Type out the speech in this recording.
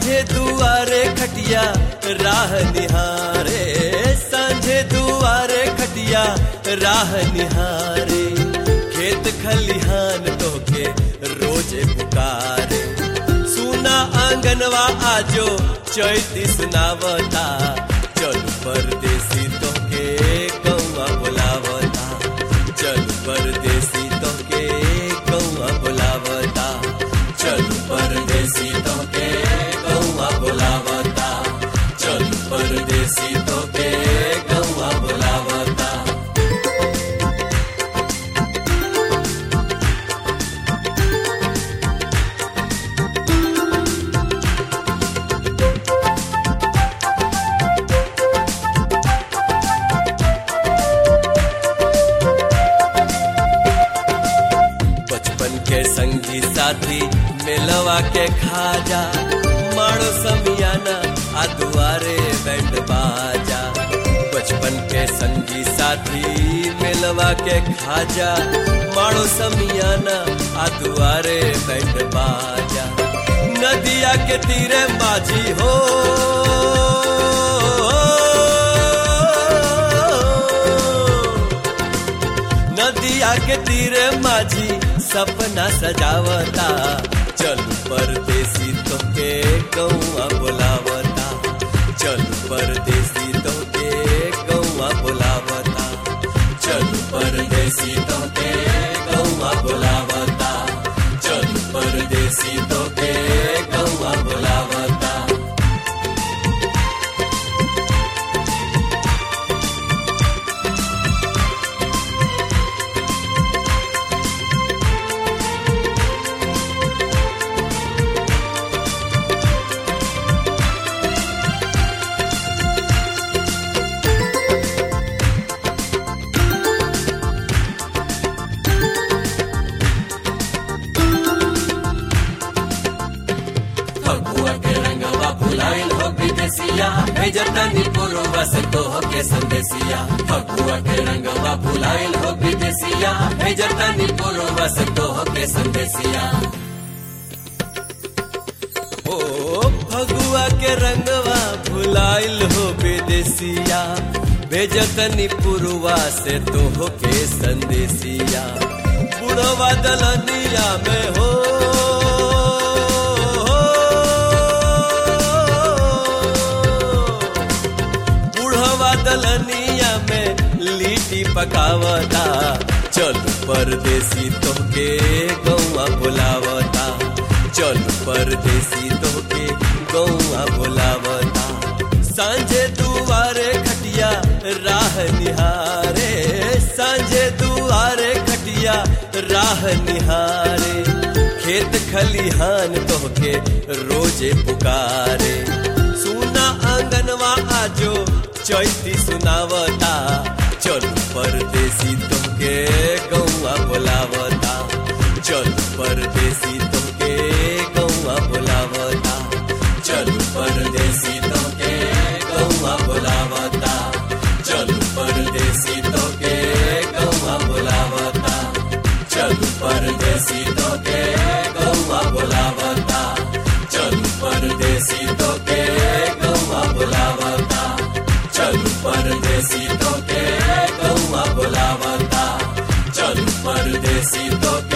सांझे दुआरे खटिया राह निहारे सांझे दुआरे खटिया राह निहारे खेत खलिहान तोके रोजे पुकारे सुना आंगनवा आजो चैती सुनावता चल परदेसी तोके कौआ बुलावता चल परदेसी तोके कौआ बुलावता चल परदेसी तोके कौआ बुलावता चल परदेसी तोके कौआ बुलावता बचपन के संगी साथी मिलवा के खाजा माड़ो समियाना आ दुआरे बैंड बाजा बचपन के संगी साथी मिलवा के खाजा माड़ो समियाना आ दुआरे बैंड बाजा नदिया के तीरे माझी हो नदिया के तीरे माझी सपना सजावता चल परदेसी तोके कौआ बुलावता चल परदेसी तोके कौआ बुलावता चल परदेसी तोके कौआ बुलावता चल परदेसी तोके कौआ बुलावता फगुआ के रंगवा फुलाइल हो विदेसिया भेजतनी पूर्वा से तो के संदेसिया फगुआ के रंगवा फुलाइल हो विदेसिया भेजतनी पूर्वा से तो के संदेसिया ओ फगुआ के रंगवा भुलाइल हो विदेसिया भेजतनी पुरवा से तो के संदेसिया बुढ़वा दलनिया में हो बुढ़वा दलनिया में लिट्टी पकावता चल परदेसी तोके गौआ बुलावता चल परदेसी तोके गौआ बुलावता सांझे दुआरे खटिया राह निहारे सांझे दुआरे खटिया राह निहारे खेत खलिहान तोहके रोजे पुकारे सुना आंगनवा आजो चैती सुनावता चल परदेसी तोहके गौआ बुलावता चल परदेसी तोहके गौआ बुलावता चल परदेसी तो के गौवा बुलावता चल परदेसी तो के गौवा बुलावता चल परदेसी तो के गौवा बुलावता चल परदेसी तो के गौवा बुलावता चल परदेसी तो के गौवा बुलावता चल परदेसी तो के